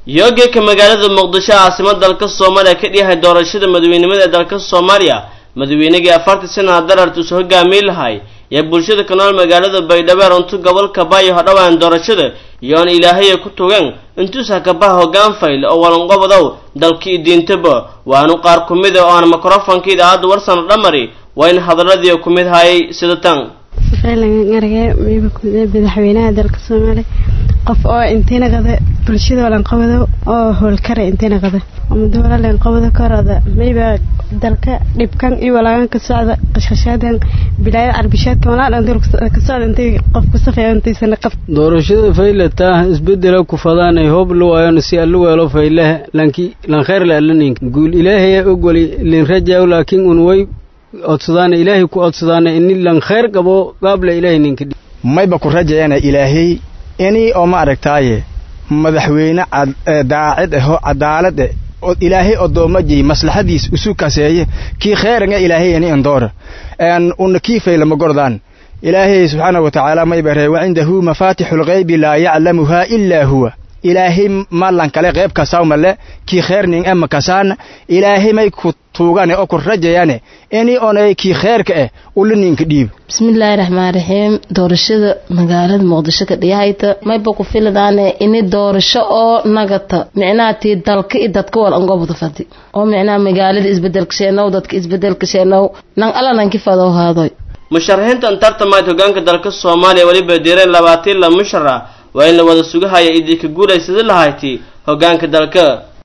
yoogeka magaalada muqdisho caasimad dalka soomaaliya ka dhiyahay doorashada madaweynimada ee dalka soomaaliya madaweynigii afartii sanaha darartuusu hogaamiye lahay ee bulshada ka nool magaalada baydhabo runtu gobolka baayo hodhawaan doorashada iyoon ilaahaya ku tugeen intuusa kabaha hoggaan fayl oo walanqobodow dalkii diintaba waanu qaar ku mid a oo aan mikrofonka idaacadda warsano dhamari waa in hadaladii ku mid hayay sida tan arge madaxweynaha dalka soomaaliya qof oo intiina qada bulshada walanqabado oo howlkara intiina qada amadoola lanqabado karada mayba dalka dhibkan iyo walaagan ka socda qashqashaadan bilaayada carbishaadka walaalan ka socda intay qof ku safeeyo intaysana qab doorashada faylata isbedela ku fadaanay hoob lu waayon si allu weelo faylaha lanki lan khayr la alanin guul ilaahay ogoli lin rajaa laakiin un way odsadaana ilaahay ku odsadaana ini lan khayr qabo qaabla ilaahay ninka mayba ku rajayana ilaahay inii oo ma aragtaaye madaxweyne daacid ahoo cadaalad eh oo ilaahay odoomajiy maslaxadiis isu kaseeye kii kheeranga ilaahay ini andoora una kii faylama gordaan ilaahay subxaana wa tacaala mayba ree wacindahu mafaatixu lghaybi laa yaclamuhaa ilaa huwa ilaahay malan kale qayb kasawmale kii kheerning ema kasaana ilaahay may ku tuugane oo ku rajayane ini onay kii kheerka eh ula ninka dhiib bismillaahi raxmaan raxiim doorashada magaalada muqdisho ka dhiyahayta mayba ku filadaane ini doorasho oo nagata micnaha tii dalka i dadka wal angobda fadi oo micnaha magaalada isbedelka sheenow dadka isbedelka sheenow nan alla nanki fadow haadoy musharaxiintan tartamayd hogaanka dalka soomaaliya weliba diireen labaatan la mushara waa in la wada sugahaya idii ka guulaysada lahayti hogaanka dalka